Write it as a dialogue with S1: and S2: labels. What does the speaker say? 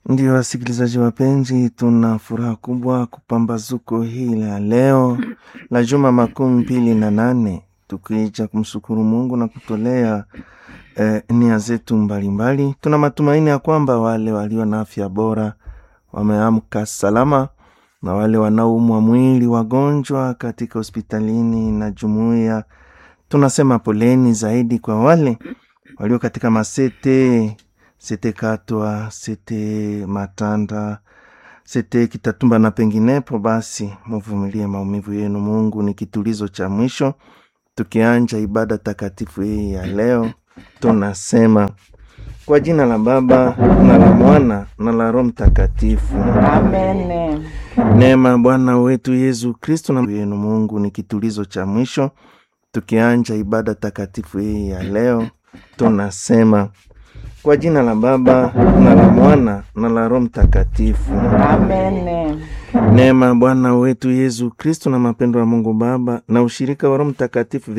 S1: Ndio wasikilizaji wapenzi, tuna furaha kubwa kupambazuko hii la leo la juma makumi mbili na nane tukija kumshukuru Mungu na kutolea eh, nia zetu mbalimbali. Tuna matumaini ya kwamba wale walio na afya bora wameamka salama na wale wanaoumwa mwili, wagonjwa katika hospitalini na jumuiya, tunasema poleni zaidi kwa wale walio katika masete sete Katwa, sete Matanda, sete Kitatumba na penginepo. Basi muvumilie maumivu yenu, Mungu ni kitulizo cha mwisho. Tukianja ibada takatifu hii ya leo, tunasema kwa jina la Baba na la Mwana na la Roho Mtakatifu.
S2: Amen.
S1: Neema Bwana wetu Yesu Kristo na yenu, Mungu ni kitulizo cha mwisho. Tukianja ibada takatifu hii ya leo, tunasema kwa jina la Baba na la Mwana na la Roho Mtakatifu.
S2: Amen.
S1: Neema Bwana wetu Yesu Kristo na mapendo ya Mungu Baba na ushirika wa Roho Mtakatifu